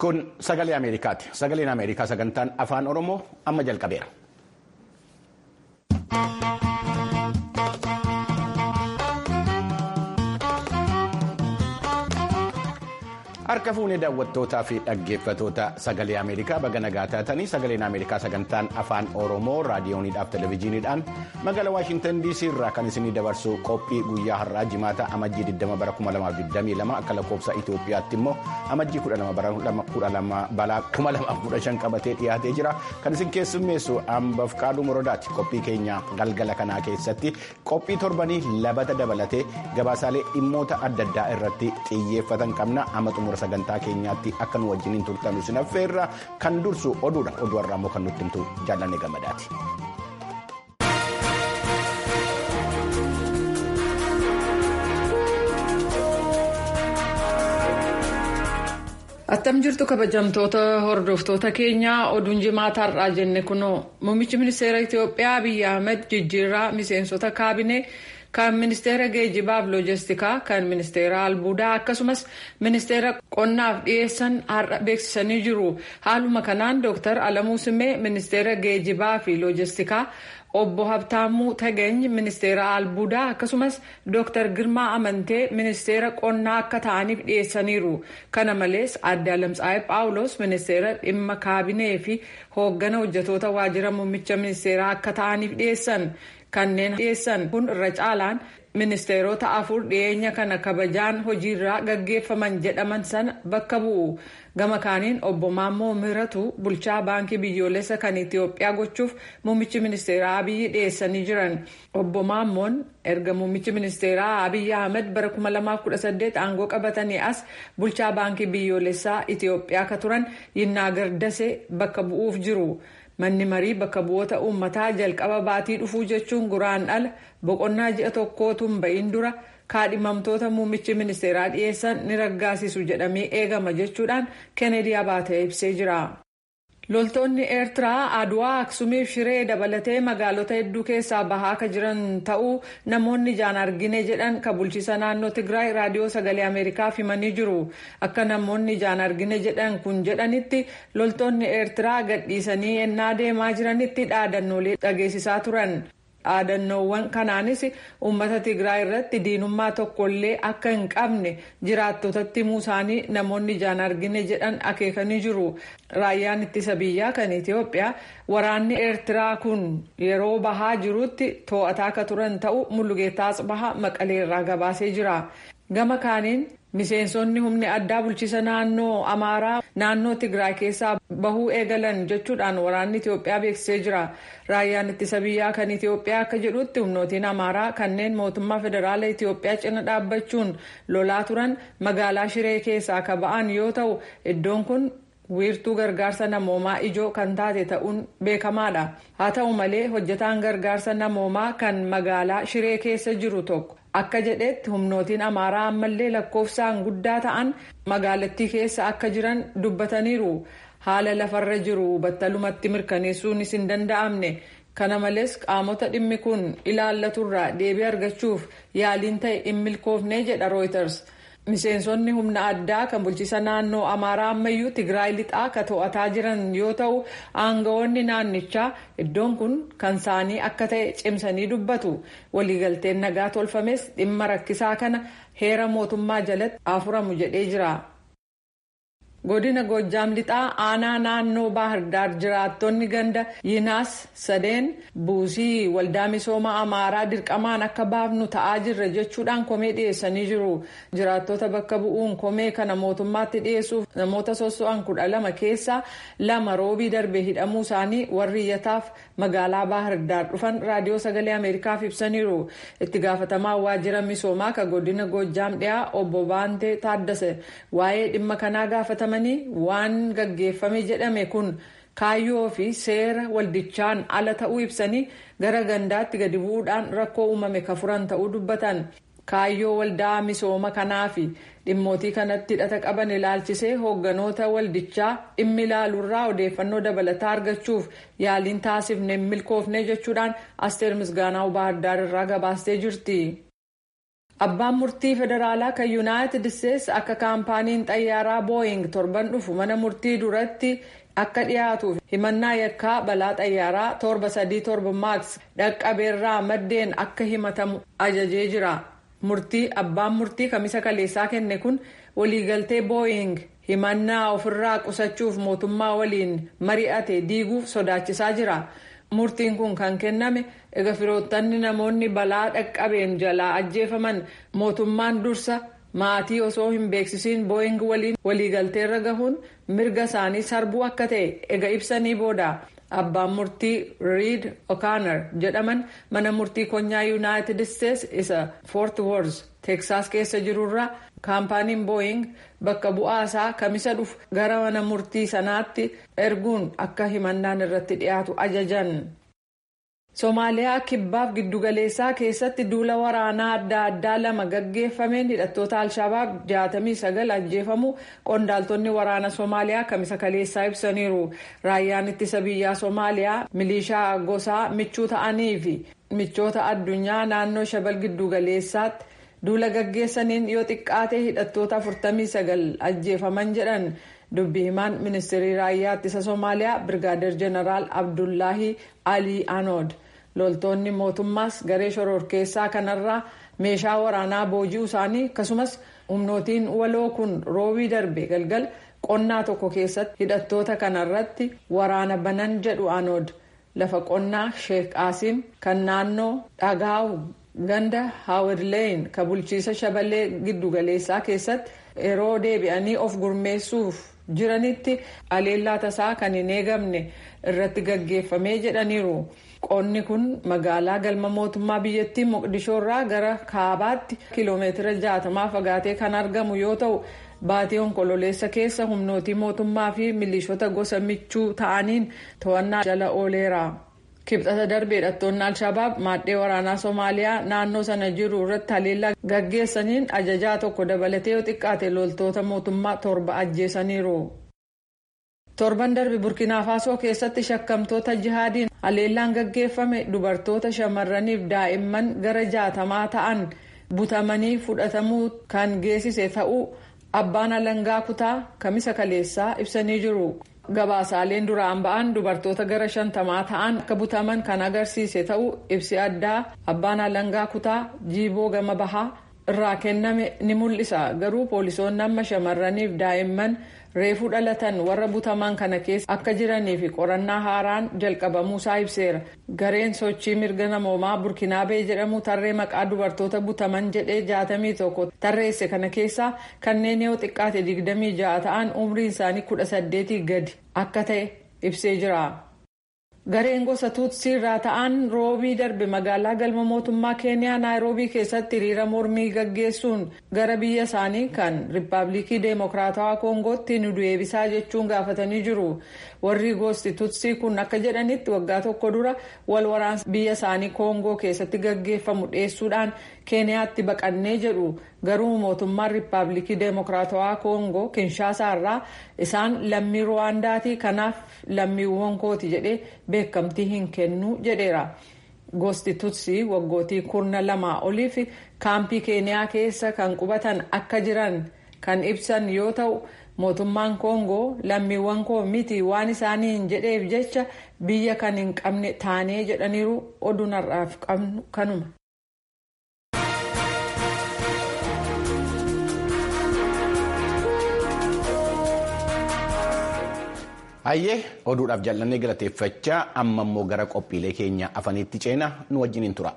Kun sagalee Ameerikaati. Sagaleen Ameerikaa sagantaan afaan Oromoo amma jalqabeera. Harka fuunee daawwattootaa fi dhaggeeffatoota sagalee Ameerikaa baga nagaa taatanii sagaleen Ameerikaa sagantaan afaan Oromoo raadiyooniidhaaf televezyiiniidhaan magaalaa Waashintan DC irraa kan isinii dabarsu qophii guyyaa har'aa jimaata amajjii 20 bara 2022 akka lakkoofsa Itoophiyaatti immoo amajjii 12 bara 2015 qabatee dhiyaatee jira. Kan isin keessummeessu ambaaf qaaduu morodaati. Qophii keenya galgala kanaa keessatti qophii torbanii labata dabalatee gabaasaalee dhimmoota adda addaa irratti xiyyeeffatan qabna. Amma sagantaa keenyaatti akka nu wajjiniin turtan isin affeerra kan dursu oduudha oduu har'aa immoo kan nutti himtu jaallanne gammadaati. attam jirtu kabajamtoota hordoftoota keenyaa oduun jimaata har'aa jenne kunoo muummichi ministeera itiyoophiyaa abiyyi ahmed jijjiirraa miseensota kaabinee. kan ministeera geejibaaf loojistikaa kan ministeera albuudaa akkasumas ministeera qonnaaf dhiyeessan har'a beeksisanii jiru haaluma kanaan dooktar alamuu simee ministeera geejibaa fi loojistikaa obbo habtaamuu tagany ministeera albuudaa akkasumas dooktar girmaa amantee ministeera qonnaa akka ta'aniif dhiyeessaniiru kana malees adde alamtsaa'ee paawulos ministeera dhimma kaabinee fi hooggana hojjetoota waajjira muummicha ministeeraa akka ta'aniif dhiyeessan. kanneen dhiyeessan kun irra caalaan ministeerota afur dhiyeenya kana kabajaan hojiirraa gaggeeffaman jedhaman sana bakka bu'u gama kaaniin obbo Maammoo Miratu bulchaa baankii biyyoolessa kan Itiyoophiyaa gochuuf muummichi ministeeraa Abiyyi dhiyeessanii jiran obbo Maammoon erga muummichi ministeeraa Abiyyi Ahmed bara 2018 aangoo qabatanii as bulchaa baankii biyyoolessaa Itiyoophiyaa akka turan Yinnaa Gardasee bakka bu'uuf jiru. manni marii bakka bu'oota uummataa jalqaba baatii dhufuu jechuun guraandhala boqonnaa ji'a tokkootu hin ba'iin dura kaadhimamtoota muummichi ministeeraa dhiyeessan ni raggaasisu jedhamee eegama jechuudhaan keeneedii abaatee ibsee jira. loltoonni eertiraa aduwaa aksumiif shiree dabalatee magaalota hedduu keessaa bahaa akka jiran ta'uu namoonni ijaan argine jedhan kan bulchiisa naannoo tigraay raadiyoo sagalee ameerikaaf himanii jiru akka namoonni ijaan argine jedhan kun jedhanitti loltoonni eertiraa gadhiisanii ennaa deemaa jiranitti dhaadannoolee dhageessisaa turan. dhaadannoowwan kanaanis uummata tigraay irratti diinummaa tokkollee akka hin qabne jiraattotatti himuu isaanii namoonni ijaan argine jedhan akeekanii jiru raayyaan ittisa biyyaa kan itiyoophiyaa waraanni eertiraa kun yeroo bahaa jirutti to'ataa akka turan ta'uu mullugeettaa asbahaa maqalee irraa gabaasee jira gama kaaniin miseensonni humni addaa bulchiisa naannoo amaaraa naannoo tigraay keessaa bahuu eegalan jechuudhaan waraanni itiyoophiyaa beeksisee jira raayyaan ittisa biyyaa kan itiyoophiyaa akka jedhutti humnootiin amaaraa kanneen mootummaa federaala itiyoophiyaa cina dhaabbachuun lolaa turan magaalaa shiree keessaa akka ba'an yoo ta'u iddoon kun wiirtuu gargaarsa namoomaa ijoo kan taate ta'uun beekamaadha haa ta'u malee hojjetaan gargaarsa namoomaa kan magaalaa shiree keessa jiru tokko akka jedhetti humnootiin amaaraa ammallee lakkoofsaan guddaa ta'an magaalattii keessa akka jiran dubbataniiru haala lafarra jiru battalumatti mirkaneessuunis hin danda'amne kana malees qaamota dhimmi kun ilaallaturraa deebii argachuuf yaaliin ta'e hin milkoofne jedha rooyiters. miseensonni humna addaa kan bulchiisa naannoo amaaraa ammayyuu tigraay lixaa ka to'ataa jiran yoo ta'u aangawoonni naannichaa iddoon kun kan isaanii akka ta'e cimsanii dubbatu waliigalteen nagaa tolfames dhimma rakkisaa kana heera mootummaa jalatti afuramu jedhee jira. godina goojjaam lixaa aanaa naannoo baahirdaar jiraattonni ganda yinaas sadeen buusii waldaa misooma amaaraa dirqamaan akka baafnu ta'aa jirra jechuudhaan komee dhiyeessanii jiru jiraattota bakka bu'uun komee kana mootummaatti dhiyeessuuf namoota sosso'an kudha lama keessaa lama roobii darbe hidhamuu isaanii warri iyyataaf magaalaa baahirdaar dhufan raadiyoo sagalee ameerikaaf ibsaniiru itti gaafatamaa waajjira misoomaa ka godina goojjaam dhiyaa obbo baantee taaddase waa'ee dhimma kanaa gaafataman. waan gaggeeffame jedhame kun kaayyoo fi seera waldichaan ala ta'uu ibsanii gara gandaatti gadi bu'uudhaan rakkoo uumame ka furan ta'uu dubbatan kaayyoo waldaa misooma kanaa fi dhimmootii kanatti hidhata qaban ilaalchisee hoogganoota waldichaa dhimmi ilaaluurraa odeeffannoo dabalataa argachuuf yaaliin taasifne milkoofne jechuudhaan asteer misgaanaa baahirdaar irraa gabaastee jirti. Abbaan murtii federaalaa kan Yuunaayitid Isteetsi akka kaampaaniin xayyaaraa Booying torban dhufu mana murtii duratti akka dhiyaatuuf himannaa yakkaa balaa xayyaaraa torba sadii torba maaks dhaqqabeerraa maddeen akka himatamu ajajee jira. Murtii abbaan murtii kamisa kaleessaa kenne kun waliigaltee Booying himannaa ofirraa qusachuuf mootummaa waliin mari'ate diiguuf sodaachisaa jira. Murtiin kun kan kenname egaa firoottanni namoonni balaa dhaqqabeen jalaa ajjeefaman mootummaan dursa maatii osoo hin beeksisiin booying waliin waliigalteerra gahuun mirga isaanii sarbuu akka ta'e ega ibsanii booda abbaan murtii riid o'connor jedhaman mana murtii konyaa yuunaayitid isteetsi isa foort worth teeksaas keessa jirurraa kaampaaniin booying bakka bu'aa isaa kamisa dhufu gara mana murtii sanaatti erguun akka himannaan irratti dhiyaatu ajajan. Somaaliyaa kibbaaf giddugaleessaa keessatti duula waraanaa adda addaa lama gaggeeffameen hidhattoota alshabaab 69 ajjeefamu qondaaltonni waraana Somaaliyaa kamisa kaleessaa ibsaniiru. Raayyaan ittisa biyyaa Somaaliyaa milishaa gosaa michuu ta'anii fi michoota addunyaa naannoo shabal giddugaleessaatti duula gaggeessaniin yoo xiqqaate hidhattoota 49 ajjeefaman jedhan. dubbi himaan ministeerii raayyaa ittisa Somaaliyaa Birgaadeer Jeneraal Abdullaahi Alii Anood. loltoonni mootummaas garee shororkeessaa kanarraa meeshaa waraanaa booji'uu isaanii akkasumas humnootiin waloo kun roobii darbe galgal qonnaa tokko keessatti hidhattoota kanarratti waraana banan jedhu anood lafa qonnaa sheek qaasiim kan naannoo dhagaawu ganda haawirleeyin ka bulchiisa shabalee giddugaleessaa keessatti yeroo deebi'anii of gurmeessuuf jiranitti aleellaa tasaa kan hin eegamne irratti gaggeeffamee jedhaniiru. qonni kun magaalaa galma mootummaa biyyattii moqdishoo irraa gara kaabaatti kiloomeetira jaatamaa fagaatee kan argamu yoo ta'u baatii onkololeessa keessa humnootii mootummaa fi milishoota gosa michuu ta'aniin to'annaa jala ooleera. kibxata darbe hidhattoonni alshabaab maaddee waraanaa soomaaliyaa naannoo sana jiru irratti haleellaa gaggeessaniin ajajaa tokko dabalatee yoo xiqqaate loltoota mootummaa torba ajjeesaniiru. torban darbe burkinaa faasoo keessatti shakkamtoota jihaadiin haleellaan gaggeeffame dubartoota shamarraniif daa'imman gara jaatamaa ta'an butamanii fudhatamuu kan geessise ta'uu abbaan alangaa kutaa kamisa kaleessaa ibsanii jiru. gabaasaaleen duraan ba'an dubartoota gara shantamaa ta'an akka butaman kan agarsiise ta'uu ibsi addaa abbaan alangaa kutaa jiiboo gama bahaa irraa kenname ni mul'isa garuu poolisoonni amma shamarraniif daa'imman reefuu dhalatan warra butaman kana keessa akka jiranii fi qorannaa haaraan jalqabamuusaa ibseera gareen sochii mirga namoomaa burkinaabee jedhamu tarree maqaa dubartoota butaman jedhee jaatamii tokko tarreesse kana keessaa kanneen yoo xiqqaate digdamii ja'a ta'an umriin isaanii kudha saddeetii gadi akka ta'e ibsee jira. gareen gosa tuutsii irraa ta'an roobii darbe magaalaa galma mootummaa keeniyaa naayiroobii keessatti hiriira mormii gaggeessuun gara biyya isaanii kan riippaabilikii deemokiraatawaa koongootti nu deebisaa jechuun gaafatanii jiru warri gosti tuutsii kun akka jedhanitti waggaa tokko dura wal waraansa biyya isaanii koongoo keessatti gaggeeffamu dhiyeessuudhaan keeniyaatti baqannee jedhu garuu mootummaan riippaabilikii deemokiraatawaa koongoo kinshaasaa irraa isaan lammii ruwaandaatii kanaaf lammiiwwan kooti jedhee beekamtii hin kennu jedheera. gosti tutsii waggootii kurna lamaa oliif kaampii keeniyaa keessa kan qubatan akka jiran kan ibsan yoo ta'u mootummaan koongoo lammiiwwan koo miti waan isaaniin jedheef jecha biyya kan hin qabne taanee jedhaniiru oduun har'aaf qabnu kanuma. Hayyee oduudhaaf jaalannee galateeffachaa amma immoo gara qophiilee keenya afaniitti ceena nu wajjiniin tura.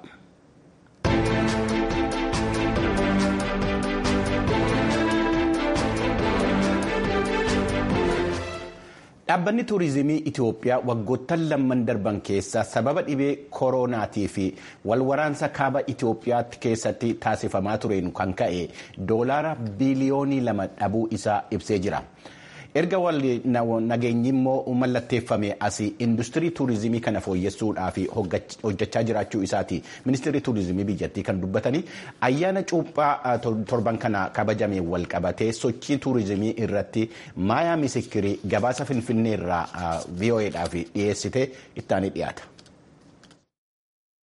Dhaabbanni tuurizimii Itoophiyaa waggoottan lamman darban keessa sababa dhibee koronaatii fi walwaraansa kaaba Itoophiyaatti keessatti taasifamaa tureen kan ka'e doolaara biiliyoonii lama dhabuu isaa ibsee jira. erga wal nageenyi immoo mallatteeffame asii industirii tuurizimii kana fooyyessuudhaaf hojjechaa jiraachuu isaati ministeerri tuurizimii biyyattii kan dubbatanii ayyaana cuuphaa torban kana kabajame wal qabatee sochii tuurizimii irratti maayaa misikirii gabaasa finfinnee irraa vo'eedhaaf dhiyeessite ittaanii dhiyaata.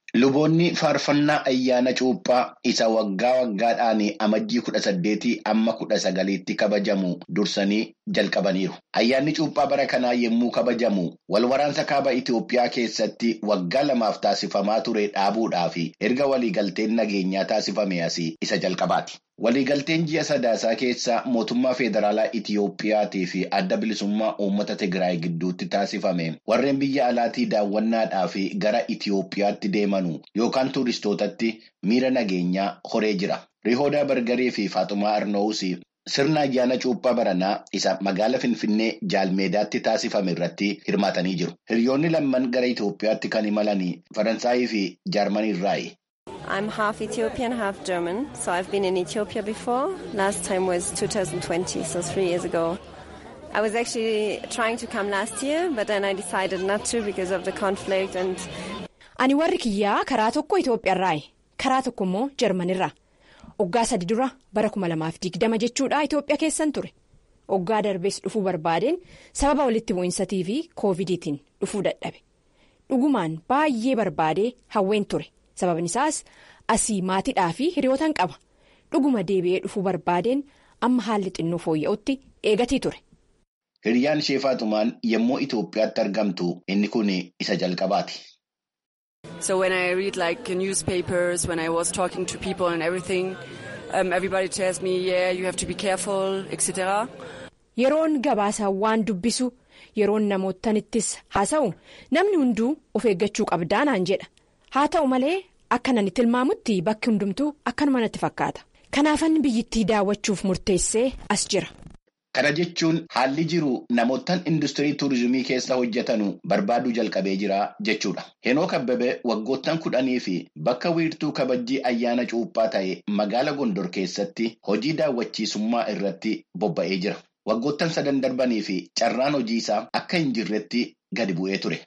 Luboonni faarfannaa ayyaana cuuphaa isa waggaa waggaadhaan amajjii kudha saddeetii amma kudha sagaliitti kabajamu dursanii jalqabaniiru. Ayyaanni cuuphaa bara kanaa yommuu kabajamu wal waraansa kaaba Itoophiyaa keessatti waggaa lamaaf taasifamaa ture dhaabuudhaaf erga waliigalteen nageenyaa taasifame asii isa jalqabaati. Waliigalteen ji'a sadaasaa keessa mootummaa federaalaa Itiyoophiyaatii fi adda bilisummaa uummata Tigraay gidduutti taasifame warreen biyya alaatii daawwannaadhaaf gara Itiyoophiyaatti deemanu yookaan tuuristootatti miira nageenyaa horee jira. Rihoodaa Bargarii fi Faaxumaa Arnoowus sirna ayyaana cuuphaa baranaa isa magaala Finfinnee Jaalmeedaatti taasifame irratti hirmaatanii jiru. Hiriyoonni lamman gara Itiyoophiyaatti kan imalan Faransaayii fi Jaarmanii irraayi. I'm half Ethiopian, half German. So I've been in Ethiopia before. Last time was 2020, so three years ago. I was actually trying to come last year, but then I decided not to because of the conflict and. Ani warri kiyyaa karaa tokko Itoophiyaarraayi. Karaa tokko immoo Jarmanirraa. Oggaa sadi dura bara kuma lamaaf digdama jechuudha Itoophiyaa keessan ture. Oggaa darbees dhufuu barbaadeen sababa walitti bu'iinsatii fi koovidiitiin dhufuu dadhabe. Dhugumaan baay'ee barbaadee hawween ture. sababni isaas asii maatiidhaa fi hiriyootaan qaba dhuguma deebi'ee dhufuu barbaadeen amma haalli xinnoo fooyya'utti eegatii ture. Hiriyaan ishee Faaxumaan yommuu Itoophiyaatti argamtu inni kun isa jalqabaati. So when I read like newspapers, when I was talking to people and everything, um, everybody tells me, yeah, you have to be careful, etc. Yeroon gabaasaan waan dubbisu yeroon namootanittis haasa'u namni hunduu of eeggachuu qabdaa naan jedha. haa ta'u malee akka nan tilmaamutti bakki hundumtuu akkanuma natti fakkaata kanaafan biyyittii daawwachuuf murteessee as jira. Kana jechuun haalli jiru namootaan industirii tuurizimii keessa hojjetanu barbaaduu jalqabee jira jechuudha. Henook Abbabee waggoottan kudhanii fi bakka wiirtuu kabajjii ayyaana cuuphaa ta'e magaala Gondor keessatti hojii daawwachiisummaa irratti bobba'ee jira. Waggoottan sadan darbanii fi carraan hojii isaa akka hin jirretti gadi bu'ee ture.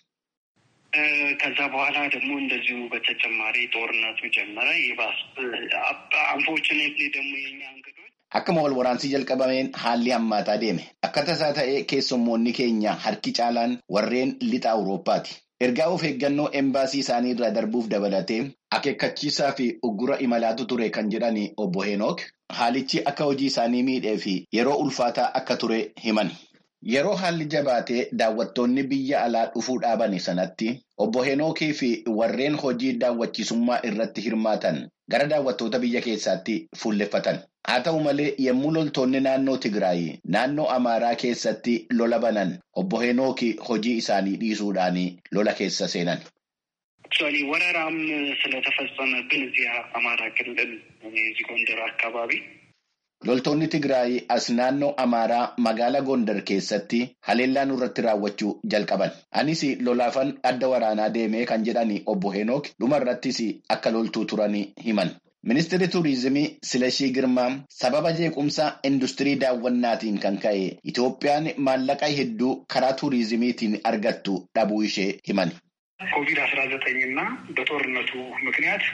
ከዛ በኋላ ደግሞ እንደዚሁ በተጨማሪ ጦርነቱ ጀመረ። ይባስ አንፎርቹኔትሊ ደግሞ የኛ እንግዶች Akkuma wal waraansii jalqabameen haalli hammaataa deeme. Akka tasaa ta'ee keessummoonni keenya harki caalaan warreen lixa Awurooppaati. Ergaa of eeggannoo embaasii isaanii irraa darbuuf dabalatee akeekkachiisaa fi uggura imalaatu ture kan jedhani obbo Henook haalichi akka hojii isaanii miidhee fi yeroo ulfaataa akka ture himani. Yeroo haalli jabaatee daawwattoonni biyya alaa dhufuu dhaaban sanatti obbo Henookii fi warreen hojii daawwachiisummaa irratti hirmaatan gara daawwattoota biyya keessaatti fuulleffatan. Haa ta'u malee yommuu loltoonni naannoo Tigraay naannoo Amaaraa keessatti lola banan obbo Henookii hojii isaanii dhiisuudhaan lola keessa seenan. ወረራም ስለተፈጸመብን እዚያ አማራ ክልል እዚህ ጎንደር አካባቢ Loltoonni Tigraay as naannoo Amaaraa magaalaa Gondar keessatti haleellaa nurratti raawwachuu jalqaban. Anis lolaafan adda waraanaa deemee kan jedhani obbo Henook dhumarrattis akka loltuu turan himan. Ministeerri Tuuriizimii Silashii Girmaa sababa jeequmsa industirii daawwannaatiin kan ka'e Itoophiyaan maallaqa hedduu karaa tuuriizimiitiin argattu dhabuu ishee himan. ኮቪድ አስራ ዘጠኝ እና በጦርነቱ ምክንያት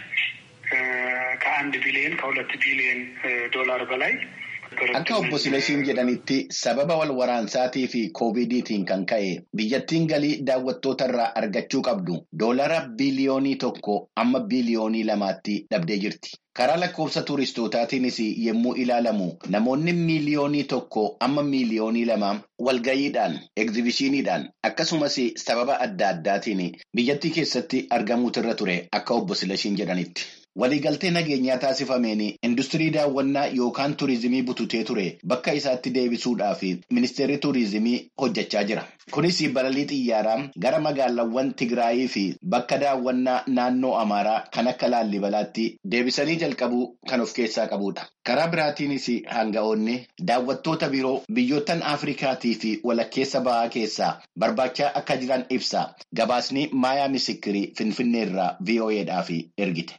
ከአንድ ቢሊዮን ከሁለት ቢሊዮን ዶላር በላይ Akka obbo Silashiin jedhanitti sababa wal waraansaatii fi koovidiitiin kan ka'e biyyattiin galii daawwattoota irraa argachuu qabdu doolara biliyoonii tokko amma biliyoonii lamaatti dhabdee jirti. Karaa lakkoofsa tuuristootaatiinis yommuu ilaalamu namoonni miiliyoonii tokko amma miiliyoonii lama walgayiidhaan egzibishiniidhaan akkasumas sababa adda addaatiin biyyattii keessatti argamuutirra ture akka obbo Silashiin jedhanitti. Waliigaltee nageenyaa taasifameen industirii daawwannaa yookaan turizimii bututee ture bakka isaatti deebisuudhaaf ministeerri turizimii hojjechaa jira. Kunis balalii xiyyaaraa gara magaalaawwan Tigraayii fi bakka daawwannaa naannoo Amaaraa kan akka Laallibalaatti deebisanii jalqabuu kan of keessaa qabudha. Karaa biraatiinis hanga'oonni daawwattoota biroo biyyoottan Afrikaatii fi walakkeessa bahaa keessaa barbaachaa akka jiran ibsa. Gabaasni Maayaa Misikirii Finfinneerraa VOAdhaaf ergite.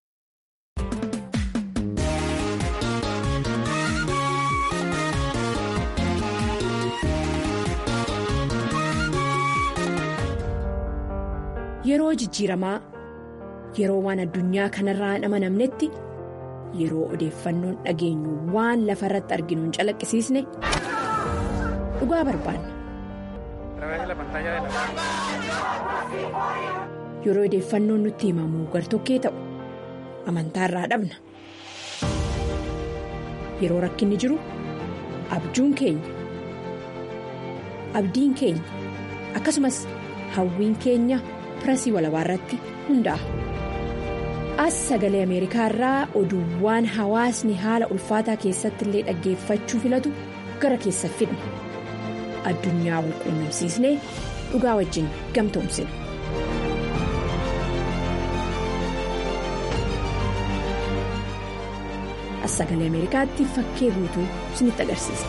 Yeroo jijjiiramaa yeroo waan addunyaa kanarraa hin amanamnetti yeroo odeeffannoon dhageenyu waan lafa irratti arginu hin calaqqisiisne dhugaa barbaanna. yeroo odeeffannoon nutti himamu gartokkee ta'u amantaarraa dhabna yeroo rakkinni jiru abjuun keenya abdiin keenya akkasumas hawwiin keenya pirasii walabaa irratti hundaa'a. as sagalee ameerikaa irraa oduuwwan hawaasni haala ulfaataa keessatti illee dhaggeeffachuu filatu gara keessa fidna addunyaa wal quunnamsiisnee dhugaa wajjin gamtoomsina. as sagalee ameerikaatti fakkee guutuu isinitti agarsiisa.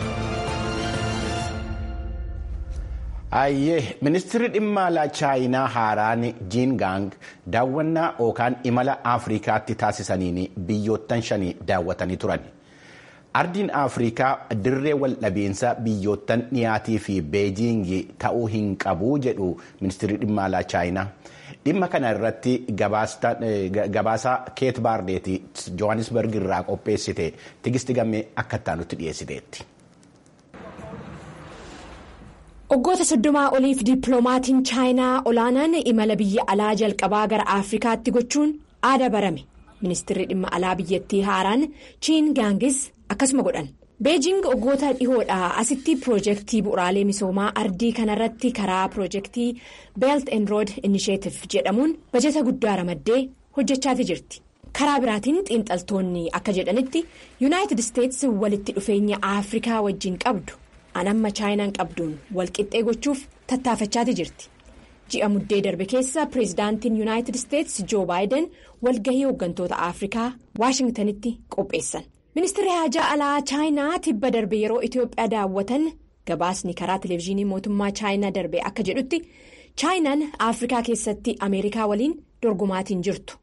Ayyee ministeerri dhimma alaa chaayinaa haaraan jiingaang daawwannaa yookaan imala afrikaatti taasisaniin biyyoottan shanii daawwatanii turan. Ardiin Afrikaa dirree waldhabiinsa biyyoottan dhiyaatii fi beejiingii ta'uu hin qabu jedhu ministeerri dhimma alaa chaayinaa. Dhimma kana irratti gabaasa keet baardeeti Johannesburg irraa qopheessite tigisti gammee akka itti dhiyeessiteetti. Waggoota soddomaa oliif dippiloomatiin chaayinaa olaanaan imala biyya alaa jalqabaa gara afrikaatti gochuun aada barame ministeerri dhimma alaa biyyattii haaraan chiin gaangis akkasuma godhan beejing waggoota dhihoodhaa asitti piroojeektii bu'uraalee misoomaa ardii kanarratti karaa piroojeektii beelt and rood inisheetif jedhamuun bajeta guddaa ramaddee hojjechaati jirti karaa biraatiin xiinxaltoonni akka jedhanitti yuunaayitid isteets walitti dhufeenya afrikaa wajjin qabdu. anamma chaayinaan qabduun walqixxee gochuuf tattaafachaati jirti ji'a muddee darbe keessa pireezidaantiin yuunaayitid isteets joo baayiden walgahii hooggantoota afrikaa waashingtanitti qopheessan ministeerri haajaa alaa chaayinaa tibba darbe yeroo itiyoophiyaa daawwatan gabaasni karaa televezyiinii mootummaa chaayinaa darbe akka jedhutti chaayinaan afrikaa keessatti ameerikaa waliin dorgomaatiin jirtu.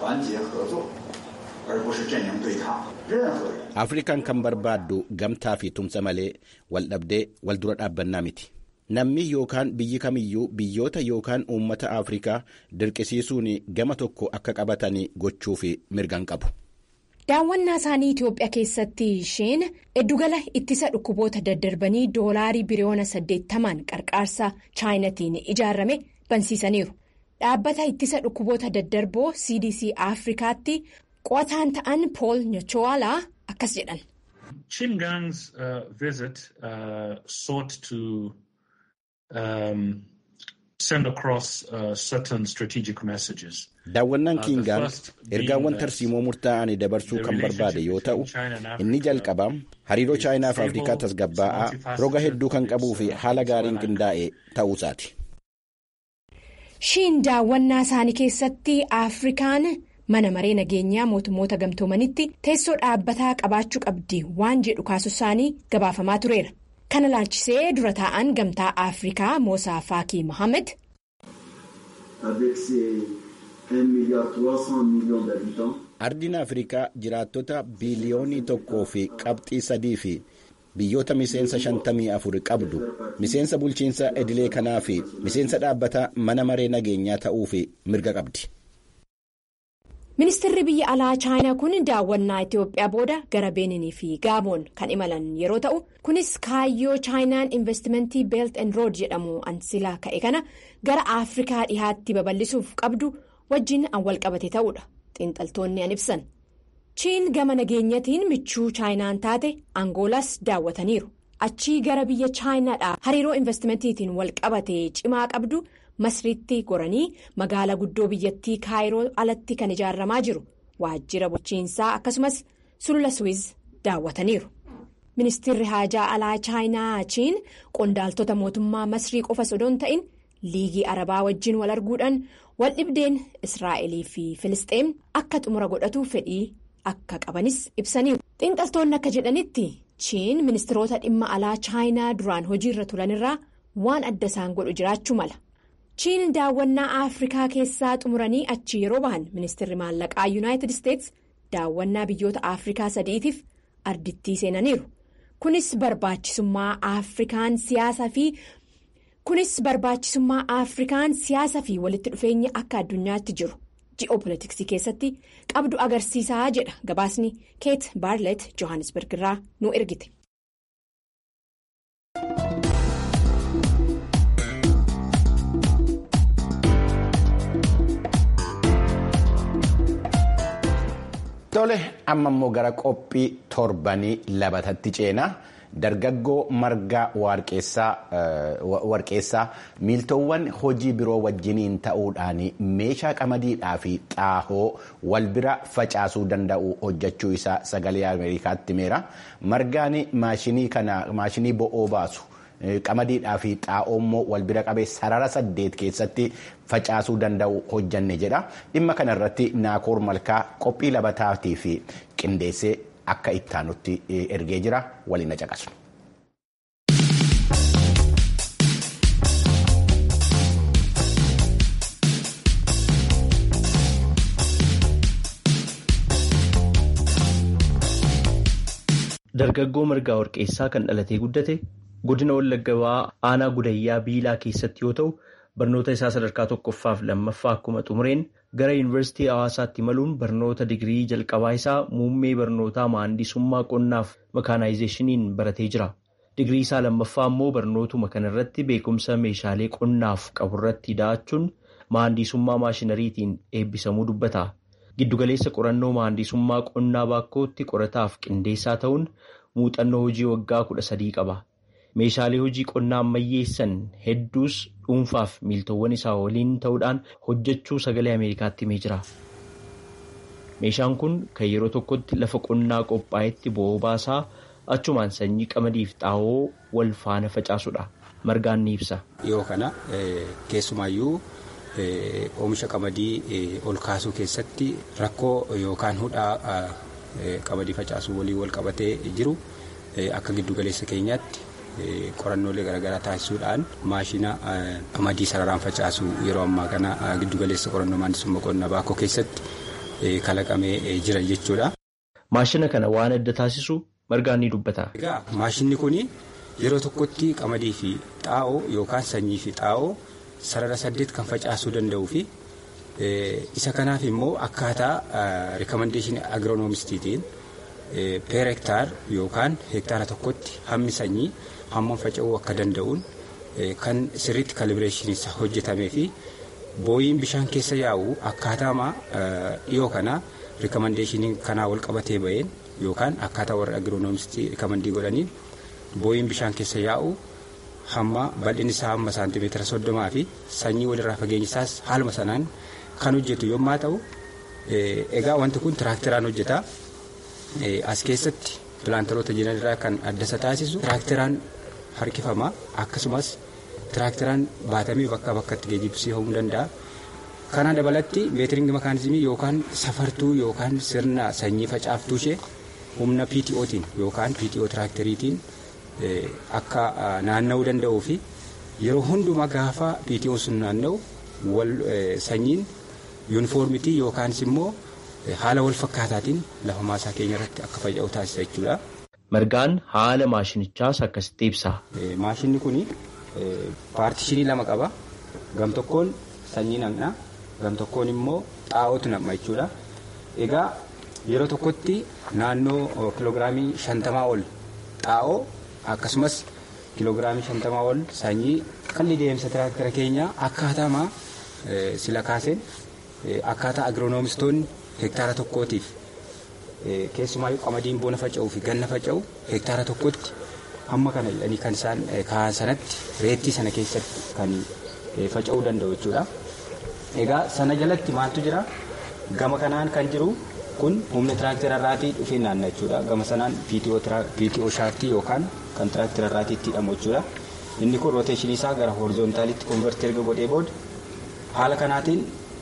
afrikaan kan barbaaddu gamtaa fi tumsa malee wal dhabdee wal dura dhaabbannaa miti namni yookaan biyyi kamiyyuu biyyoota yookaan uummata afrikaa dirqisiisuun gama tokko akka qabatan gochuuf mirgan qabu. daawwannaa isaanii itiyoophiyaa keessatti isheen eddugala ittisa dhukkuboota daddarbanii doolaarii biliyoona saddeettamaan qarqaarsa chaayinatiin ijaarame bansiisaniiru dhaabbata ittisa dhukkuboota daddarboo cdc afrikaatti. qo'ataan ta'an pool nyochowaalaa akkas jedhan. Chingang's uh, visit uh, sought to um, send across uh, certain strategic messages. Daawwannaan Kiingaan ergaawwan tarsiimoo murtaa'anii dabarsuu kan barbaade yoo ta'u inni jalqabaa hariiroo chaayinaa fi afrikaa tasgabbaa'aa roga hedduu kan qabuu fi haala gaariin qindaa'e ta'uusaati. Shiin daawwannaa isaanii keessatti afrikaan. mana maree nageenyaa mootummoota gamtoomanitti teessoo dhaabbataa qabaachuu qabdi waan jedhu kaasuu isaanii gabaafamaa tureera kana laalchisee dura taa'an gamtaa afrikaa moosaa faakii mohaammed. ardiin afrikaa jiraattota biiliyoonii tokkoo fi qabxii sadii fi biyyoota miseensa shantamii afur qabdu miseensa bulchiinsa idilee kanaa fi miseensa dhaabbataa mana maree nageenyaa ta'uu fi mirga qabdi. ministeerri biyya alaa chaayinaa kun daawwannaa itiyoophiyaa booda gara beeninii fi gaaboon kan imalan yeroo ta'u kunis kaayyoo chaayinaan investimentii beelt and rood jedhamu ansilaa ka'e kana gara afrikaa dhihaatti babal'isuuf qabdu wajjin an walqabate ta'uudha xiinxaltoonni an ibsan chiin gama nageenyatiin michuu chaayinaan taate angoolaas daawwataniiru achii gara biyya chaayinaadhaa hariiroo investimentiitiin walqabate cimaa qabdu. masriitti goranii magaalaa guddoo biyyattii kaayiroo alatti kan ijaaramaa jiru waajjira bulchiinsaa akkasumas sulula suwiz daawwataniiru ministeerri haajaa alaa chaayinaa chiin qondaaltota mootummaa masrii qofa sodoon ta'in liigii arabaa wajjin wal arguudhaan wal dhibdeen israa'elii fi filisxeem akka xumura godhatu fedhii akka qabanis ibsaniiru xiinxaltoonni akka jedhanitti chiin ministeerota dhimma alaa chaayinaa duraan hojiirra turanirraa waan adda isaan godhu jiraachuu mala. chiin daawwannaa afrikaa keessaa xumuranii achi yeroo bahan ministeerri maallaqaa yuunaayitid isteets daawwannaa biyyoota afrikaa sadiitiif ardittii seenaniiru kunis barbaachisummaa afrikaan siyaasaa fi kunis barbaachisummaa afrikaan siyaasa fi walitti dhufeenya akka addunyaatti jiru ji'oopolitiksii keessatti qabdu agarsiisaa jedha gabaasni keet baarlet johannesburg irraa nu ergite. Tole amma immoo gara qophii torbanii labatatti ceena. Dargaggoo margaa warqeessaa miiltowwan hojii biroo wajjiniin ta'uudhaan meeshaa qamadiidhaa fi xaahoo wal bira facaasuu danda'u hojjechuu isaa sagalee Ameerikaatti himeera. Margaan maashinii bo'oo baasu. qamadiidhaa fi xaa'oo immoo wal bira qabee sarara saddeet keessatti facaasuu danda'u hojjanne jedha dhimma kana irratti naakoor malkaa qophii labataatii fi qindeessee akka ittaanutti ergee jira waliin na caqasu. Dargaggoo margaa warqeessaa kan dhalatee guddate godina wallagga ba'aa aanaa gudayyaa biilaa keessatti yoo ta'u barnoota isaa sadarkaa tokkoffaaf lammaffaa akkuma xumureen gara yuunivarsiitii hawaasaatti imaluun barnoota digirii jalqabaa isaa muummee barnootaa maandisummaa qonnaaf makaanaayizeeshiniin baratee jira. Digirii isaa lammaffaa immoo barnootuma kanarratti beekumsa meeshaalee qonnaaf qaburratti da'achuun maandisummaa maashinariitiin eebbisamuu dubbata. Giddugaleessa qorannoo maandisummaa qonnaa baakkootti qorataaf qindeessaa ta'uun muuxannoo hojii waggaa kudha sadii qaba. Meeshaalee hojii qonnaa ammayyeessan hedduus dhuunfaaf miiltowwan isaa waliin ta'uudhaan hojjechuu sagalee Ameerikaatti himee jira. Meeshaan kun kan yeroo tokkotti lafa qonnaa qophaa'etti bo'oo baasaa achumaan sanyii qamadiif xaa'oo wal faana facaasudha. Margaan ni ibsa. Dhiyoo kana keessumaayyuu oomisha qamadii ol kaasuu keessatti rakkoo yookaan hudhaa qamadii facaasuu waliin wal qabatee jiru akka giddugaleessa keenyaatti. qorannoolee garaagaraa taasisuudhaan maashina qamadii sararaan facaasu yeroo ammaa kana giddugaleessa qorannoo maandisummaa qonnaa baakkoo keessatti kalaqamee jira jechuudha. Maashina kana waan adda taasisu margaan ni dubbata. Egaa maashinni kun yeroo tokkotti qamadii fi xaa'oo yookaan sanyii fi xaa'oo sarara saddeet kan facaasuu danda'uu fi isa kanaaf immoo akkaataa rikomendeeshinii agiroonomistiitiin peer hektaar yookaan hektaara tokkotti hammi sanyii hammam faca'uu akka danda'uun kan sirriitti kalibireeshiniin hojjetamee fi booyiin bishaan keessa yaa'u akkaataama dhiyoo kana rikomendeeshinii kanaa wal qabatee baheen yookaan akkaataa warra agiroonomistii rikomendii godhaniin booyiin bishaan keessa yaa'u hamma bal'inni isaa hamma saantimeetira soddomaa fi sanyii walirraa fageenyi isaas haaluma sanaan kan hojjetu yommaa ta'u egaa wanti kun tiraakteraan hojjeta as keessatti pilaantaroota jiran irraa kan adda isa taasisu tiraakteraan harkifama akkasumas tiraakteraan baatamee bakkaa bakkatti geejjibsiifamuu danda'a. Kana dabalatti meetiringi makaanizimii yookaan safartuu yookaan sirna sanyii facaaftuu ishee humna PTOtiin yookaan PTO tiraakteriitiin akka naanna'uu danda'uu fi yeroo hundumaa gaafa PTO sun naanna'u wal sanyiin yuunifoormitii yookaanis immoo haala wal fakkaataatiin lafa maasaa keenya irratti akka faca'u taasisa jechuudha. Margaan haala maashinichaas akkasitti ibsa. Maashinni kun paartishinii lama qaba. Gam tokkoon sanyii naqna gam tokkoon immoo xaa'ootu naqma jechuudha. Egaa yeroo tokkotti naannoo kiloogiraamii shantamaa ol xaa'oo akkasumas kiloogiraamii shantamaa ol sanyii qalli deemsa tiraaktara keenyaa akkaataama sila kaaseen akkaataa agiroonomistoonni hektaara tokkootiif keessumaayyuu qamadiin bona faca'uu fi ganna faca'u hektaara tokkotti hamma kana jedhanii kan isaan kaa'an sanatti reettii sana keessatti kan faca'uu danda'u jechuudha. Egaa sana jalatti maaltu jira? Gama kanaan kan jiru kun humna tiraaktera irraatii dhufee naanna jechuudha. Gama sanaan PTO shaaftii yookaan kan tiraaktera irraatii itti hidhamu jechuudha. Inni kun rooteeshinii isaa gara hoorizoontaalitti konvertii erga godhee booda haala kanaatiin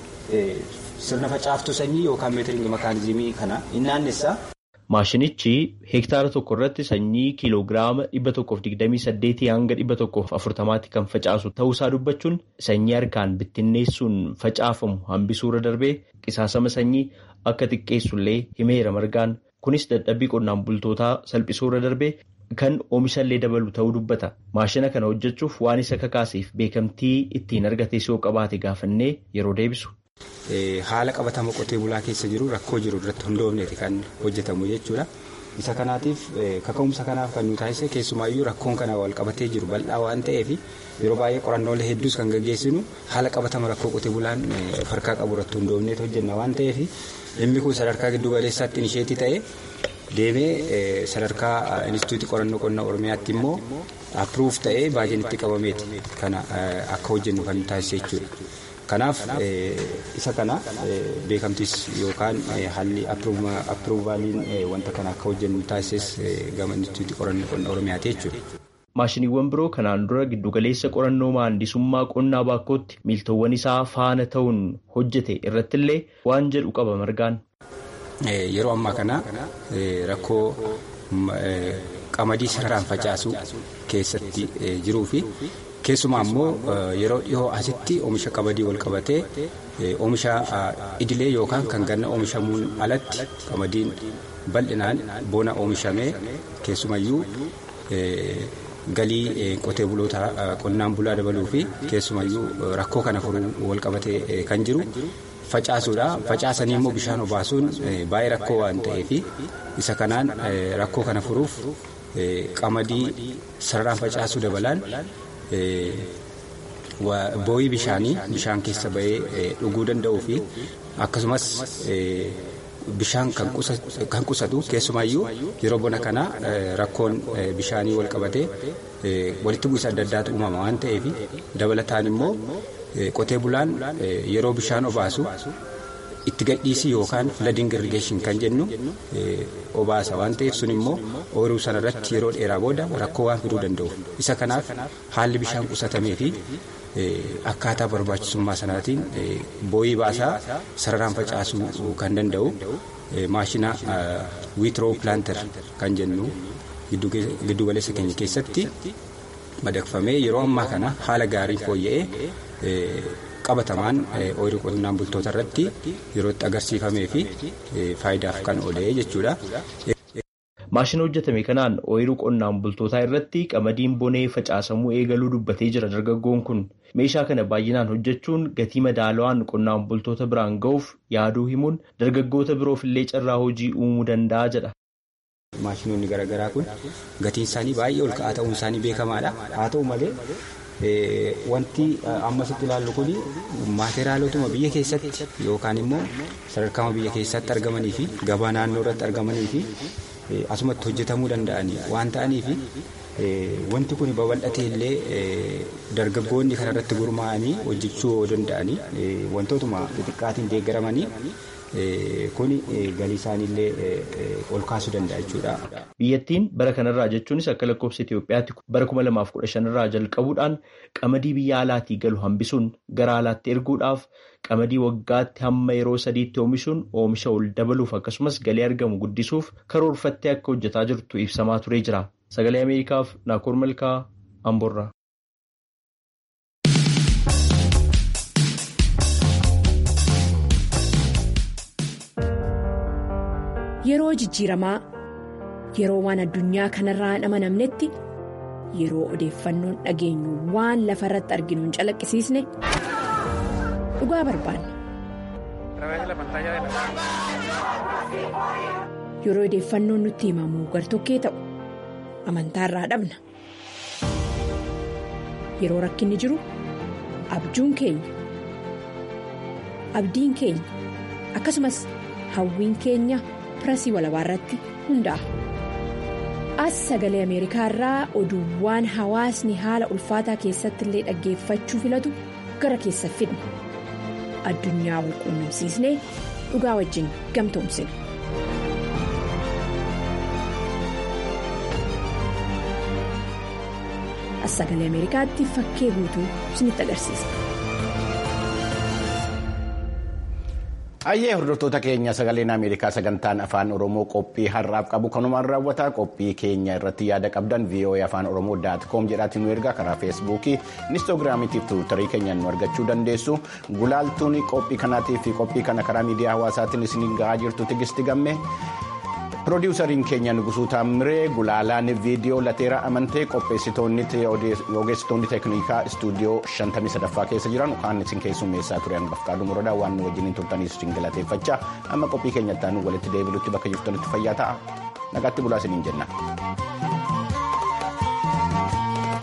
sirna facaaftuu sanyii yookaan meetiringi makaanizimii kana hin naannessa. Maashinichi hektaara tokko irratti sanyii kiiloogiraama dhibba tokkoof digdamii saddeetii hanga dhibba tokkoof afurtamaatti kan facaasu ta'uusaa dubbachuun sanyii harkaan bittinneessuun facaafamu hambisuurra darbee qisaasama sanyii akka xiqqeessullee himeera margaan kunis dadhabbii qonnaan bultootaa salphisuurra darbee kan oomishallee dabalu ta'uu dubbata. Maashina kana hojjechuuf waan isa kakaaseef beekamtii ittiin argatees yoo qabaate gaafannee yeroo deebisu. Haala qabatama qotee bulaa keessa jiru rakkoo jiru irratti hundoofneeti kan hojjetamu jechuudha. isa kanaatiif kaka'umsa kanaaf kan nu taasise keessumaayyuu rakkoon kana wal qabatee jiru bal'aa waan ta'eef yeroo baay'ee qorannoolee hedduus kan gaggeessinu haala qabatama rakkoo qotee bulaan farkaa qabu irratti hundoofneet hojjenna waan ta'eef dhimmi kun sadarkaa giddu galeessaatti inisheetii ta'e deemee sadarkaa inistituutii qorannoo qonnaa oromiyaatti immoo appruuf ta'ee baajenitti qabameeti kana akka hojjennu kan taasise jechuudha. Kanaaf isa kana beekamtis yookaan haalli appruuvaaliin wanta kana akka hojjennu taasises gama inistituutii qorannoo qonnaa oromiyaati jechuudha. Maashiniiwwan biroo kanaan dura giddugaleessa qorannoo maandisummaa qonnaa baakkootti miiltowwan isaa faana ta'uun hojjete irrattillee waan jedhu qaba margaan. Yeroo ammaa kana rakkoo qamadii sararaan facaasuu keessatti jiruu fi keessumaa immoo yeroo dhihoo asitti oomisha qamadii wal qabatee oomisha idilee yookaan kan ganna oomishamuun alatti qamadiin bal'inaan bona oomishamee keessumayyuu galii qotee buloota qonnaan bulaa dabaluu fi keessumayyuu rakkoo kana furuu wal qabatee kan jiru. facaasuudha facaasanii immoo bishaan obaasuun baay'ee rakkoo waan ta'eef isa kanaan rakkoo kana furuuf qamadii sararaan facaasuu dabalaan boo'ii bishaanii bishaan keessa ba'ee dhuguu danda'uu fi akkasumas bishaan kan qusatu keessumayyuu yeroo bona kana rakkoon bishaanii wal qabatee walitti bu'iinsa adda addaatu uumama waan ta'eef dabalataan immoo qotee bulaan yeroo bishaan obaasu itti gadhiisii yookaan flooding irrigation kan jennu obaasa waan ta'eef sun immoo ooyiruu sanarratti yeroo dheeraa booda rakkoo waan fiduu danda'u isa kanaaf haalli bishaan qusatamee fi akkaataa barbaachisummaa sanaatiin boo'ii baasaa sararaan facaasuu kan danda'u maashina wiitroo pilaantar kan jennu giddugaleessa keenya keessatti madaqfamee yeroo ammaa kana haala gaarii fooyya'ee qabatamaan ooyiruu qonnaan bultoota irratti yeroo itti agarsiifamee fi faayidaaf kan oolee jechuudha. Maashina hojjetame kanaan ooyiruu qonnaan bultootaa irratti qamadiin bonee facaasamuu eegaluu dubbatee jira dargaggoon kun meeshaa kana baay'inaan hojjechuun gatii madaalawaan qonnaan bultoota biraan ga'uuf yaaduu himuun dargaggoota biroof illee carraa hojii uumuu danda'a jedha. Maashinoonni garaagaraa kun gatiin isaanii baay'ee ol ka'aa ta'uun isaanii beekamaadha. Haa ta'u malee wanti ammasitti ilaallu kun maateriyaalotuma biyya keessatti yookaan immoo sadarkaa biyya keessatti argamanii fi gabaa naannoo irratti argamanii fi asumatti hojjetamuu danda'anii waan ta'aniif wanti kun babal'atee illee dargaggoonni kanarratti gurmaa'anii hojjechuu danda'anii wantootuma xixiqqaatiin deeggaramanii kun galii isaaniillee ol kaasuu danda'a jechuudha. Biyyattiin bara kanarraa jechuunis akka lakkoofsa Itoophiyaatti bara kuma lamaaf kudha shanirraa jalqabuudhaan qamadii biyya alaatii galu hambisuun gara alaatti erguudhaaf qamadii waggaatti hamma yeroo sadiitti oomishuun oomisha ol dabaluuf akkasumas galii argamu guddisuuf karoorfattee akka hojjetaa jirtu ibsamaa turee jira. Sagalee Ameerikaaf Naakoor Malkaa Amboorraa. Yeroo jijjiiramaa yeroo waan addunyaa kanarraa hin amanamnetti yeroo odeeffannoon dhageenyu waan lafa irratti arginu hin calaqqisiisne dhugaa barbaanna. Yeroo odeeffannoon nutti himamu gartokkee ta'u amantaarraa dhabna. Yeroo rakkinni jiru abjuun keenya abdiin keenya akkasumas hawwiin keenya. pirasii walabaa irratti hundaa'a. As sagalee Ameerikaa irraa oduuwwan hawaasni haala ulfaataa keessatti illee dhaggeeffachuu filatu gara keessa fidna. Addunyaa wal quunnamsiisnee dhugaa wajjin gamtoomsina. As sagalee Ameerikaatti fakkee guutuu isinitti agarsiisa. Ayyee hordoftoota keenya sagaleen Ameerikaa sagantaan afaan Oromoo qophii har'aaf qabu kanumaan raawwata qophii keenya irratti yaada qabdan VOA afaan Oromoo daat koom jedhaatiin nu ergaa karaa feesbuukii inistoogiraamii fi tiwiitarii keenyaan nu argachuu dandeessu gulaaltuun qophii kanaatii fi qophii kana karaa miidiyaa hawaasaatiin isin gahaa jirtu tigisti gamme. Piroodyuusariin keenya Nugusuu Taamiree gulaalaan viidiyoo lateera amantee qopheessitoonni ogeessitoonni teeknikaa istuudiyoo 53ffaa keessa jiran kaan isin keessummeessaa ture hangafqaadhu muradaa waan nu wajjiniin turtaniif isin galateeffachaa amma qophii keenyatti aanu walitti deebilutti bakka jirtanitti fayyaa ta'a nagaatti bulaa isiniin jenna.